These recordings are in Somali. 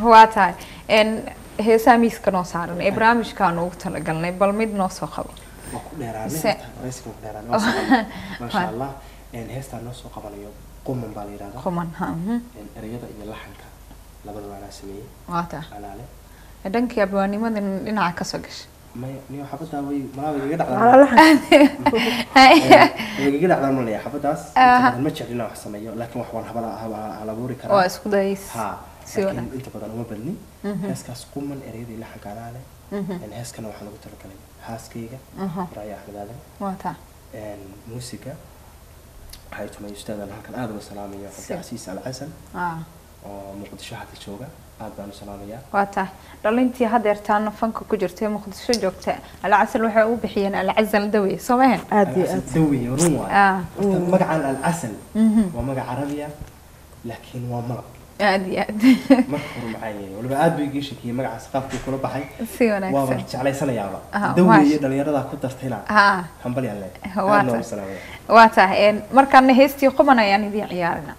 waa tahay n heesaa miiska noo saaran ee barnaamijkaan ugu talagalnay bal mid noo soo qabo waa ku dheeraanay Se- horta, wareysiga waa ku dheeraanay waa soo qabanay. maasha allah Een, heestaan noo soo qabanayo quman baa la yidhahdaa quman ha mhm. Een, ereyada iyo laxanka labadaba anaa sameeyey waa tahay alaale dhankii abwaanimada dhinaca kasoo gashay maya niyo xabadaa way malaa way igaga Walaal dhacdaan laxan. way igaga dhacdaan malaya xabadaas inta Aha. badan ma jeclin inaan wax sameeyo laakiin wax waan habala haba- hal abuuri karaa waa isku dayays ha si laakiin wanaagsan. inta badan uma badnin heeskaas quman ereyadii laxanka alaale Een, heeskana waxaan ugu talagalay haaskayga Mhm. raaya axmed aadan waa tahay Een, muusiga waxay tumay ustaadan halkan aad uga salaamayo Si. cabdicasiis alcasan ah oo muqdisho hadda jooga aad baan u salaamayaa waa tahay dhalintii hadeertaana fanka ku jirta ee muqdisho joogta alcasal waxay u bixiyeen alcasal dawe soo mahan aad iyo alcasal aad dawi run waay ah horta magacan alcasal waa magac carabiya laakiin waa malab aad iyo aad marka hore maxaa yeelay waliba aad buu igii shakiyey magacaas qaabkuu kula baxay si waaba wanaagsan jeclaysanayaaba Ah, dawi maash- iyo dhalinyaradaa ku dartayna ah hambal yalle Waa aad noogu tahay. salaamaya waa tahay n markaana heestii quban ayaan idiin ciyaarina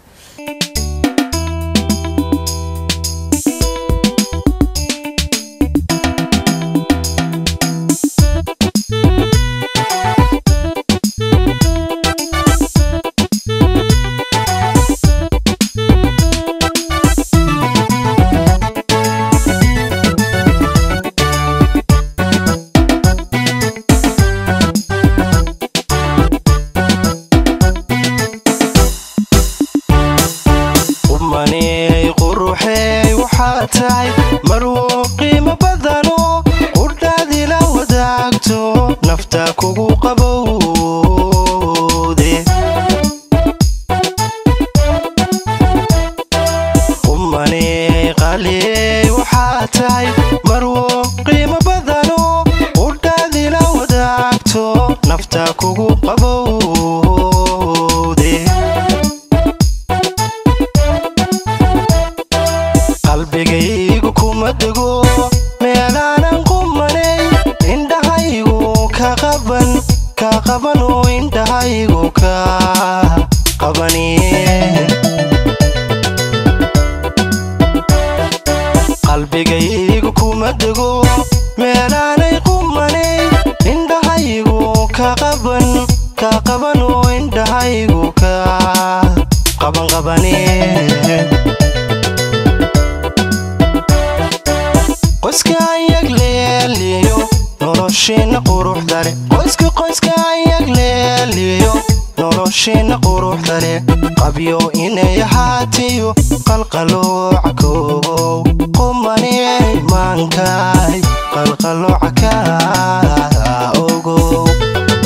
umaney quruxey waxaa tahay marwo qiimo badano qudhaadila wadaagto nafta kugu qabowde umaney qaley waxaa tahay marwo qiimo badano qudhaadila wadaagto nafta kugu qabowde qalbigaygu kuma dego meelaanan qumanay indhahaygu ka qaban ka qabano indhahaygu ka qabaniye qalbigaygu kuma dego meelaanay qumanay indhahaygu ka qaban ka qabano indhahaygu ka qaban qabaniye qoyska ayag leeliyo nolosheena quruxda leh qoyska qoyska ayag leeliyo nolosheena quruxda leh qabyo inay ahaatiyo qalqalooca koow qumaney maankaay qalqalooca ka ogow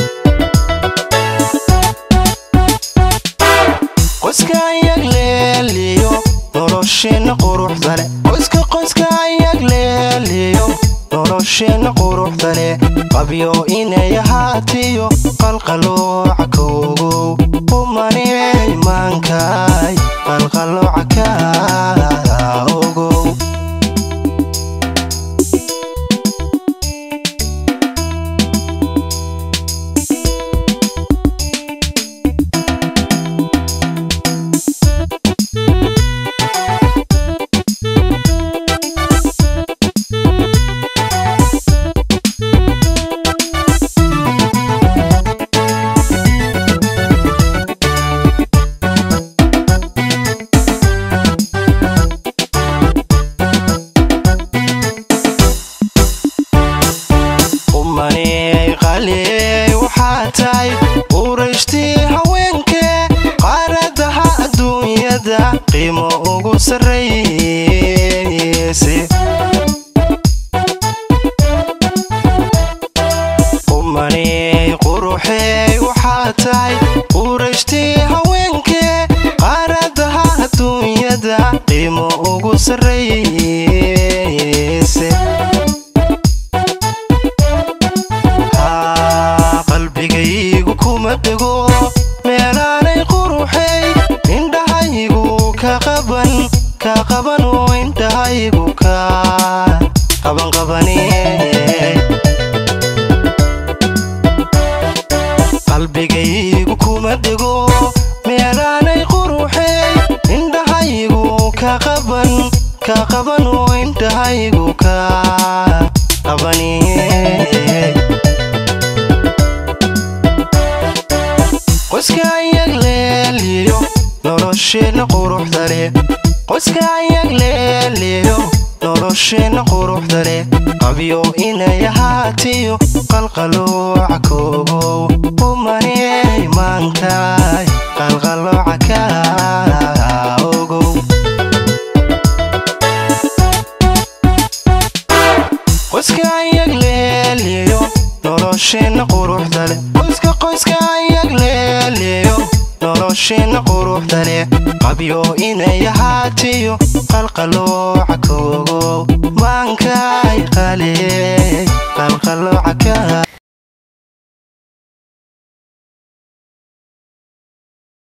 qoyska ayag leeliyo nolosheena quruxda leh qoyska qoyska ayag leeliyo nolosheena quruxda leh qabyo inay ahaatiyo qalqalooca koogow umaney maankaay qalqalooca ka ogow umaney qaley waxaa tahay urashtii haweenke qaaradaha adduunyada qiimo ugu sarrayse umaney quruxey waxaa tahay urashtii haweenke qaaradaha adduunyada qiimo ugu sarrayse Haa, qalbigaygu kuma dego meelaanay quruxey indhahaygu ka qaban ka qabano indhahaygu ka qaban qabaniye qalbigaygu kuma dego meelaanay quruxey indhahaygu ka qaban ka qaban uu indhahaygu ka qabaniye qoyska ayag leeliyo nolosheenna quruxda leh qoyska ayag leeliyo nolosheenna quruxda leh qabyo inay ahaatiyo qalqalooca koogow umaney maankaay qalqalooca ka ogow qoyska ayag leeliyo nolosheenna quruxda leh qoyska qoyska ayag leeliyo nolosheenna quruxda leh qabyo inay ahaatiyo qalqalooca koogow maankay qaley qalqalooca ka